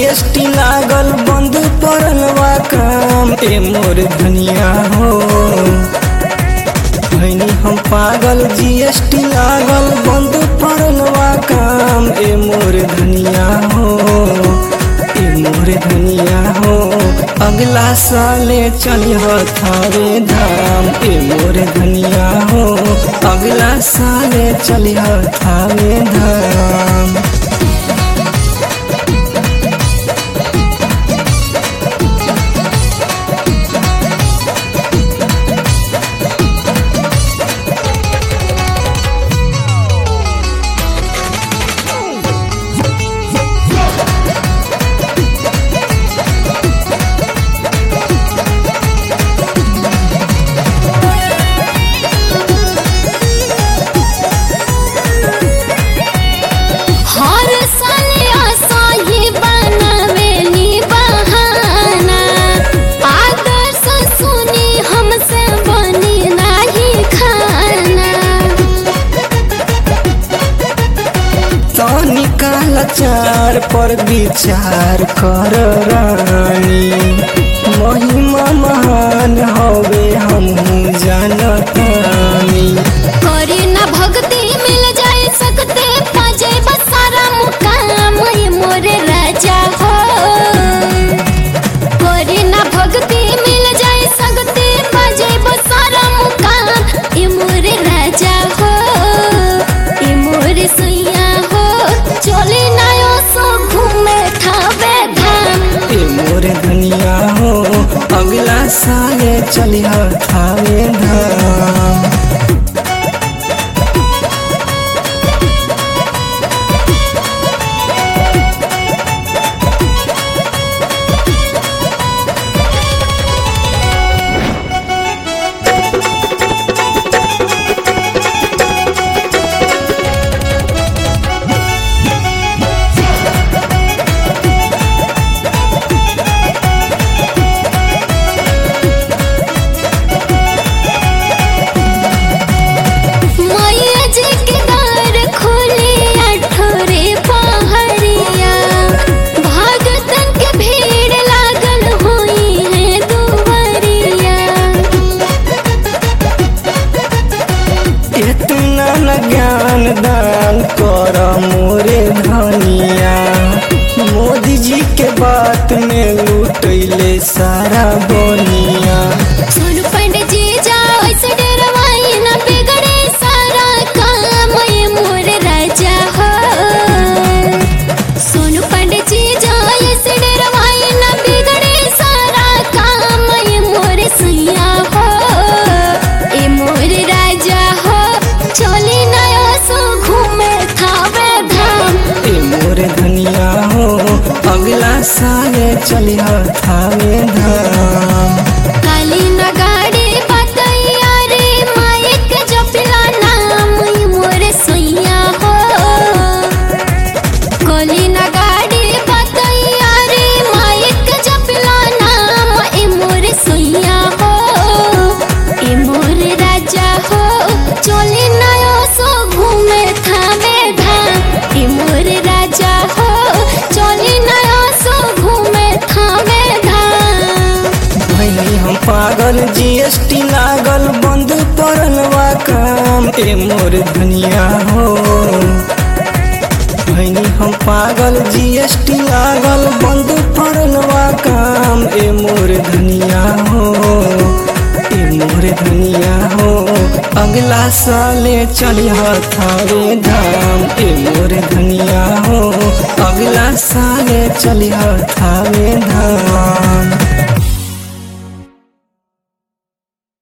GST लागल बंद पड़ल बा काम ए मोर धनिया हो भैनी हम पागल जीएसटी लागल बंद पड़ल बा काम ए मोर धनिया हो ए मोर धनिया हो अगला साले चलिह थारे धाम ए मोर धनिया हो अगला साले चलिह थारे धाम हर साल आसाही बनावेली बहाना आदर्श सुनी हमसे बनी नाही खाना तो निकाल चार पर विचार कर रानी महिमा महान हवे हमहू जानतानी करी ना भक्ति मिल जाए सकते पाजे बसारा मुकाम ये मोरे राजा हो करी ना भक्ति मिल जाए सकते पाजे बसारा मुकाम ये मोरे राजा हो ये मोरे सैया हो चले ना यो सो घूमे खावे धाम ए मोर धनिया हो अगला साले चलिह थावे धाम मैया जी के द्वार खोले अठोरे पहरिया भगतन के भीड़ लागल हुई है दुवरिया इतना न ज्ञान दान कर मोरे धनिया मोदी जी के बात में लूटैले सारा बनिया सोनू पंडित जी जाओ ऐसे डरवाई ना बिगड़े सारा काम ये मोर राजा हो सोनू पंडित जी जाओ ऐसे डरवाई ना बिगड़े सारा काम ये मोर सैया हो ये मोर राजा हो चले नया सो घूमे खावे धाम ए मोर धनिया हो अगला साले चलिह थावे धाम काली न गाड़ी बतैया रे माइक जपिला नाम ये मोर सैया हो काली न गाड़ी बतैया रे माइक जपिला नाम ए मोर सैया हो ए मोर राजा हो चले नयो सो घूमे थामे धाम ए मोर राजा हो चले नयो सो घूमे थामे धाम भैनी हम पागल जीएसटी लागल बंद पड़ल बा काम ए मोर धनिया हो भैनी हम पागल जीएसटी लागल बंद पड़ल बा काम ए मोर धनिया हो ए मोर धनिया हो अगला साले चलिह थारे धाम ए मोर धनिया हो अगला साले चलिह थारे धाम